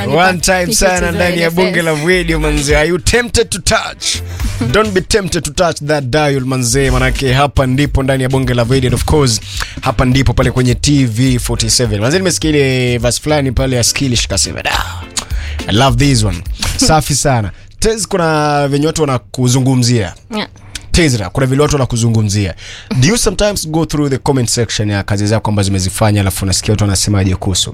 One time sana ndani ya bunge la radio manze. Are you tempted to touch? Don't be tempted to touch that dial manze, manake hapa ndipo ndani ya bunge la radio and of course hapa ndipo pale kwenye TV 47. Manze nimesikia ile verse fulani pale ya Skillish kasema da. I love this one. Safi sana. Tez kuna venye watu wanakuzungumzia. Yeah. Tezra, kuna vile watu wanakuzungumzia. Do you sometimes go through the comment section ya kazi zako ambazo zimezifanya alafu unasikia watu wanasemaje kuhusu?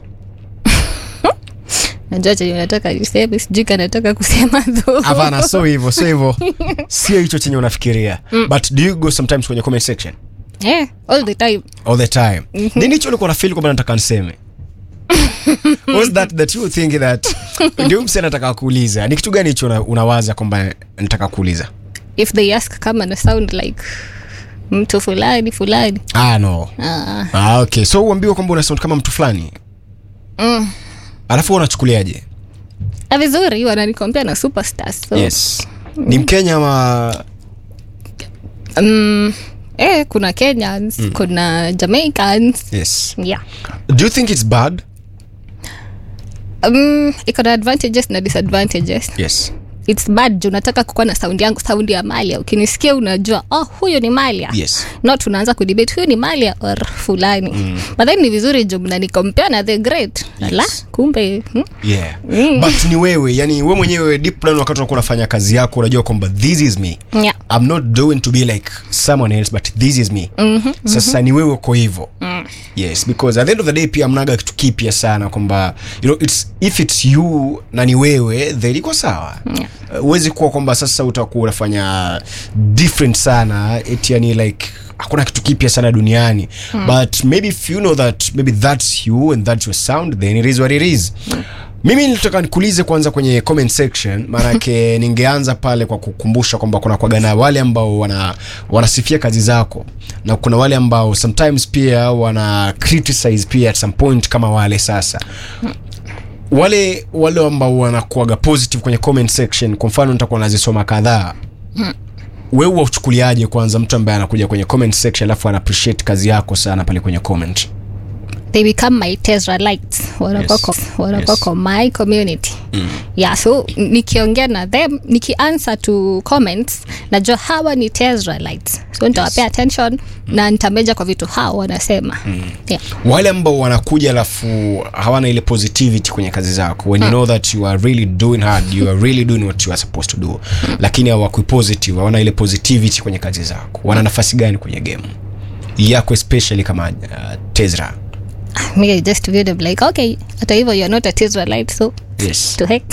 najua chenye unataka niseme sijui kanataka kusema tu Hapana, sio hivyo, sio hivyo. Sio hicho chenye unafikiria. But do you go sometimes kwenye comment section? yeah, all the time All the time. Nini hicho ulikuwa unafeel kwamba nataka niseme? Was that that you think that ndio mse nataka kuuliza? Ni kitu gani hicho una- unawaza kwamba nataka kuuliza? if they ask kama na sound like mtu fulani fulani Ah no. Ah, Ah okay. So uambiwa kwamba una sound kama mtu fulani. mm. Alafu wewe unachukuliaje? Ah, vizuri wananikompea na superstars so, Yes. Ni Mkenya ama um, eh, kuna kenyans kuna jamaicans yes. yeah Do you think it's bad? um, iko na advantages na disadvantages Yes. its bad juu nataka kukuwa na saundi yangu saundi ya malia ukinisikia unajua oh huyu ni malia Yes. not unaanza kudebate huyu ni malia or fulani mm. but then ni vizuri juu mnanikompea na the great Yes. la kumbe hmm? Yeah. But ni wewe, yani wewe mwenyewe deep down wakati unakuwa unafanya kazi yako unajua kwamba this is me. yeah. I'm not doing to be like someone else but this is me. Mm-hmm, Sasa ni wewe uko hivyo. Mm. Yes, because at the end of the day pia mnaga kitu kipya sana kwamba you know it's if it's you na ni wewe then iko sawa. Yeah. Uh, Huwezi kuwa kwamba sasa utakuwa unafanya different sana eti yani like hakuna kitu kipya sana duniani mm. but maybe if you know that maybe that's you and that's your sound then it is what it is mm. mimi nilitaka nikuulize kwanza kwenye comment section maanake ningeanza pale kwa kukumbusha kwamba kuna kwagana wale ambao wana wanasifia kazi zako na kuna wale ambao sometimes pia wana criticize pia at some point kama wale sasa wale wale ambao wanakuaga positive kwenye comment section kwa mfano nitakuwa nazisoma kadhaa wewe wauchukuliaje kwanza mtu ambaye anakuja kwenye comment section alafu ana appreciate kazi yako sana pale kwenye comment they become my Tesralites wanakuwa Yes. ko- wanakuwa Yes. kwa my community yeah so nikiongea na them nikianswer to comments najua hawa ni Tesralites so nitawapea attention na nitameja kwa vitu hao wanasema yeah. wale ambao wanakuja alafu hawana ile positivity kwenye kazi zako when you know that you are really doing hard you are really doing what you are supposed to do lakini hawakui positive hawana ile positivity kwenye kazi zako wana nafasi gani kwenye game yako especially kama uh, Tezra me I just view them like okay hata hivyo you're not a Tesralite so yes to heck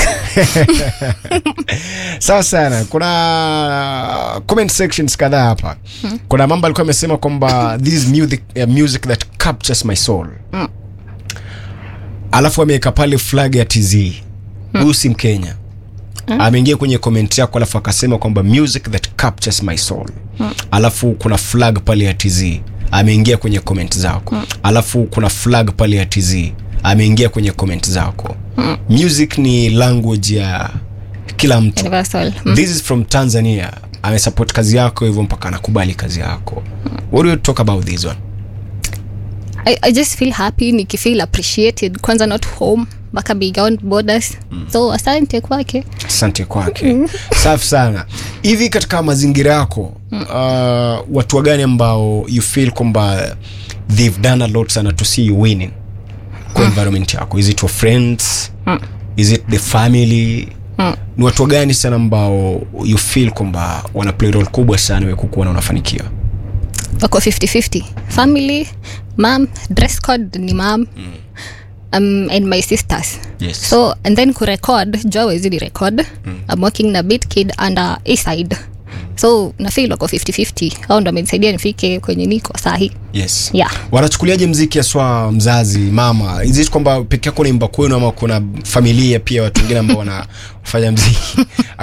sawa sana kuna comment sections kadhaa hapa kuna mambo alikuwa amesema kwamba this is music, uh, music that captures my soul alafu ameweka pale flag ya tz huyu si mkenya ameingia kwenye comment yako alafu akasema kwamba music that captures my soul alafu kuna flag pale ya tz ameingia kwenye comment zako alafu kuna flag pale ya tz ameingia kwenye comment zako music ni language ya kila mtu universal this is from tanzania amesupport kazi yako hivyo mpaka anakubali kazi yako what do you talk about this one I, I just feel happy nikifeel appreciated kwanza not home mpaka beyond borders so asante kwake asante kwake safi sana hivi katika mazingira yako uh, watu wagani ambao you feel kwamba they've done a lot sana to see you winning kwa environment yako is it your friends is it the family ni watu wagani sana ambao you feel kwamba wana play role kubwa sana we kukuona unafanikiwa wako 50-50 family mam dress code ni mam um, and my sisters Yes. so and then kurecord jua wezi ni record i'm working na bit kid under aside so nafil wako 50-50 au ndo amenisaidia nifike kwenye niko sahi yes Yeah. wanachukuliaje mziki aswa mzazi mama is it kwamba peke yako naimba kwenu ama kuna familia pia watu wengine ambao wanafanya mziki